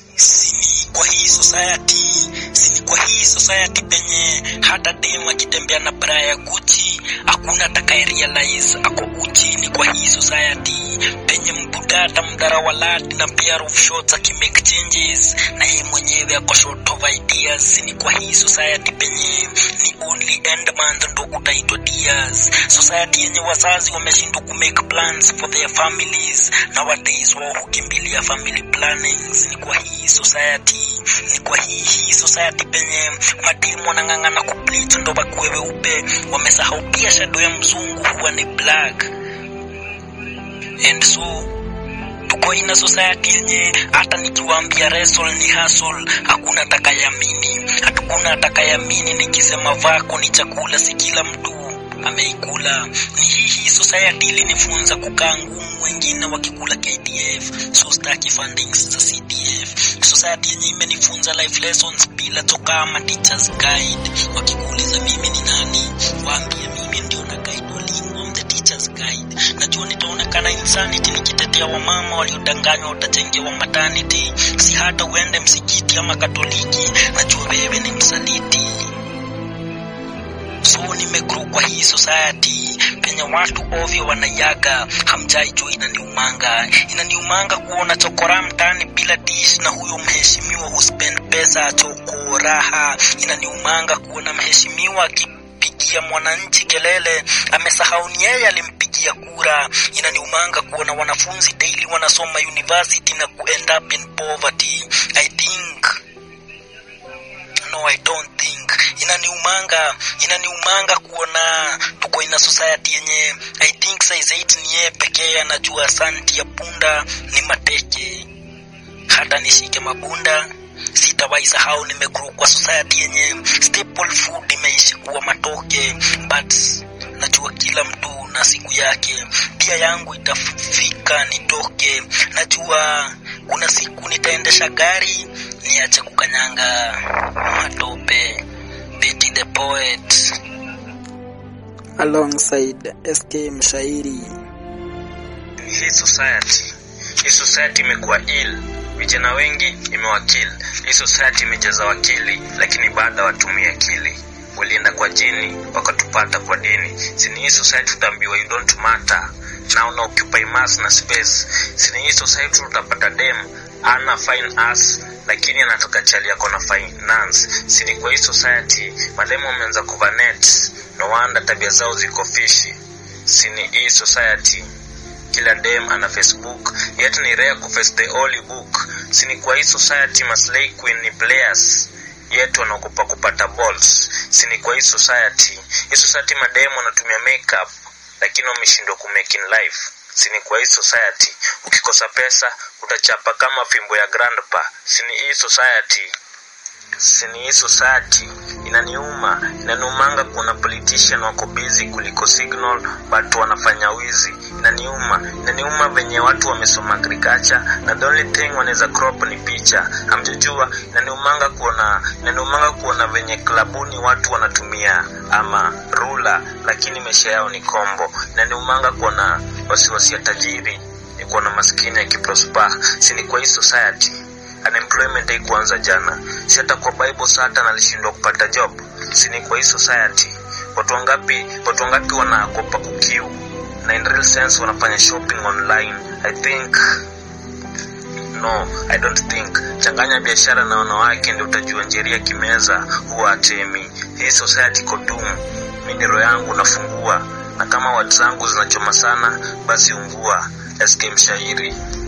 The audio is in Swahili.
sini kwa hii society sini kwa hii society penye hata dem akitembea na bra ya Gucci hakuna atakaye realize ako uchi. Ni kwa hii society penye mbudata mdara walad na pair of shots akimake changes na yeye mwenyewe ako short of ideas. Ni kwa hii society penye ni only end month ndo utaitwa dears. Society yenye wazazi wameshindwa kumake plans for their families nowadays, wao hukimbilia family plannings. Ni kwa hii society, ni kwa hii hii society penye mademu wanang'ang'ana kubleach ndo bakuwe weupe, wamesahau pia shadow ya mzungu huwa ni black and so tuko ina society yenye hata nikiwaambia wrestle ni hustle, hakuna atakayamini, hakuna atakayamini nikisema vako ni chakula, si kila mtu ameikula. Ni hii hii society ilinifunza kukaa ngumu, wengine wakikula KDF, so staki fundings za CDF. Society yenye imenifunza life lessons bila toka ama teachers guide. Wakikuuliza mimi ni nani, waambie mimi ndio na guide walimu, I'm the teachers guide. Najua nitaonekana insanity nikitetea wamama waliodanganywa watajengewa maternity, si hata uende msikiti ama Katoliki. Najua wewe ni msaliti so nimegrow kwa hii society penye watu ovyo wanaiaga, hamjai jua inaniumanga, inaniumanga kuona chokora mtaani bila dish na huyo mheshimiwa huspend pesa choko raha. Inaniumanga kuona mheshimiwa akipigia mwananchi kelele, amesahau ni yeye alimpigia kura. Inaniumanga kuona wanafunzi daily wanasoma university na ku end up in poverty. I think no I don't think inaniumanga inaniumanga kuona tuko ina society yenye I think size 8 ni yeye pekee anajua santi ya punda ni mateke hata nishike mabunda sitawahi sahau nimegrow kwa society yenye staple food imeishi kuwa matoke but najua kila mtu na siku yake pia yangu itafika nitoke najua kuna siku nitaendesha gari niache kukanyanga matope Betty the poet alongside SK Mshairi. hii society hii society imekuwa ill vijana wengi imewakill hii society imejaza wakili lakini baada watumia akili walienda kwa jini wakatupata kwa dini sini hii society utaambiwa you don't matter na una occupy mass na space sini hii society utapata dem ana fine ass lakini anatoka chali yako na finance sini kwa hii society mademu wameanza kuvanet no wonder tabia zao ziko fishi sini hii society kila dem ana facebook yet ni rare kuface the holy book sini kwa hii society maslay queen ni players yet wanaogopa kupata balls sini kwa hii society hii society mademu wanatumia makeup lakini wameshindwa kumake in life sini kwa hii society ukikosa pesa utachapa kama fimbo ya grandpa sini hii society sini hii society inaniuma inaniumanga kuona politician wako busy kuliko signal but wanafanya wizi inaniuma inaniuma venye watu wamesoma agriculture na the only thing wanaweza crop ni picha hamjajua inaniumanga kuona inaniumanga kuona venye klabuni watu wanatumia ama rula lakini maisha yao ni kombo inaniumanga kuona wasiwasi ya tajiri ni kuona maskini akiprosper sini kwa hii society unemployment haikuanza jana si hata kwa bible satan alishindwa kupata job sini kwa hii society watu wangapi watu wangapi wanakopa kukiu na in real sense wanafanya shopping online i think no i don't think changanya biashara na wanawake ndio utajua njeria kimeza huwa atemi hii society kodum mi ni roho yangu nafungua na kama watu zangu zinachoma sana basi ungua sk mshairi